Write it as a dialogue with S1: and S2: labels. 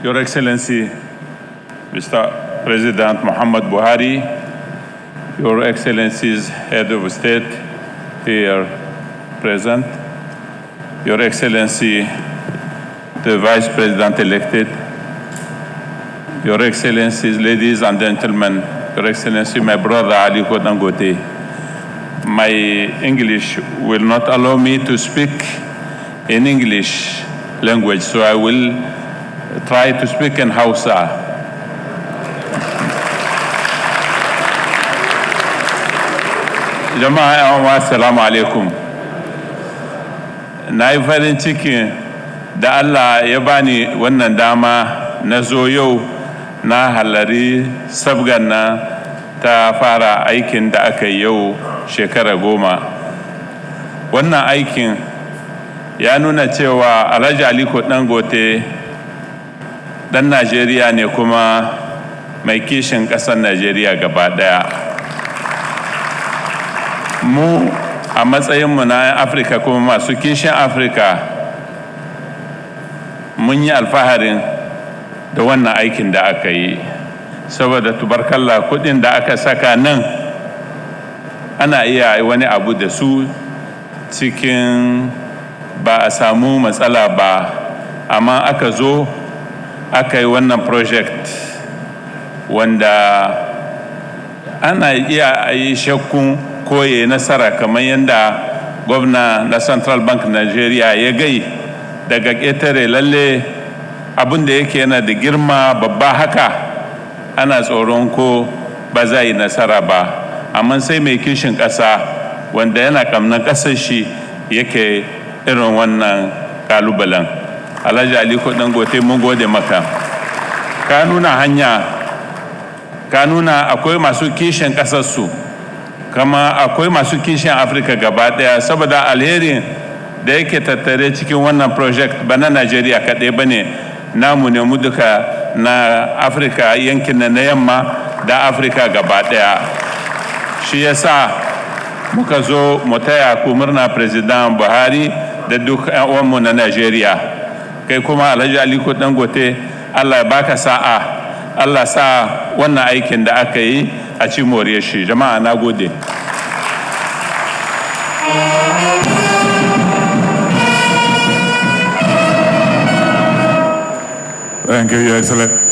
S1: Your Excellency, Mr. President Muhammad Buhari, Your Excellencies, Head of State, here present, Your Excellency, the Vice President elected, Your Excellencies, ladies and gentlemen, Your Excellency, my brother Ali Dangote, my English will not allow me to speak in English language, so I will try to speak in Hausa. Jama'a yawan assalamu alaikum. Na yi farin ciki da Allah ya bani wannan dama na zo yau na halari sabgan na ta fara aikin da aka yi yau shekara goma. Wannan aikin ya nuna cewa Alhaji Aliko Dangote ɗan Najeriya ne kuma mai kishin ƙasar Najeriya gaba ɗaya. Mu a matsayinmu na Afirka kuma masu kishin Afirka mun yi alfaharin da wannan aikin da aka yi saboda tubarkalla kuɗin da aka saka nan ana iya wani abu da su cikin ba a samu matsala ba amma aka zo aka yi wannan project wanda ana iya yi shakkun koye nasara kamar yadda gwamna na central bank nigeria ya gai daga ƙetare lalle abin da yake yana da girma babba haka ana tsoron ko ba za yi nasara ba amma sai mai kishin ƙasa wanda yana kamnan ƙasar shi yake irin wannan kalubalen alhaji aliko dangote mun gode maka ka nuna hanya ka nuna akwai masu kishin ƙasarsu kama akwai masu kishin afirka gaba ɗaya saboda alherin da yake tattare cikin wannan project ba na najeriya kaɗai ba ne namu ne mu duka na afirka yankin na yamma da afirka gaba ɗaya shi yasa muka zo mu taya ku murna president buhari da duk uwanmu na Najeriya kai kuma Alhaji Aliko Dangote Allah ya baka sa'a Allah sa wannan aikin da aka yi a ci moriyar shi jama'a na gode
S2: Thank you, Your Excellency.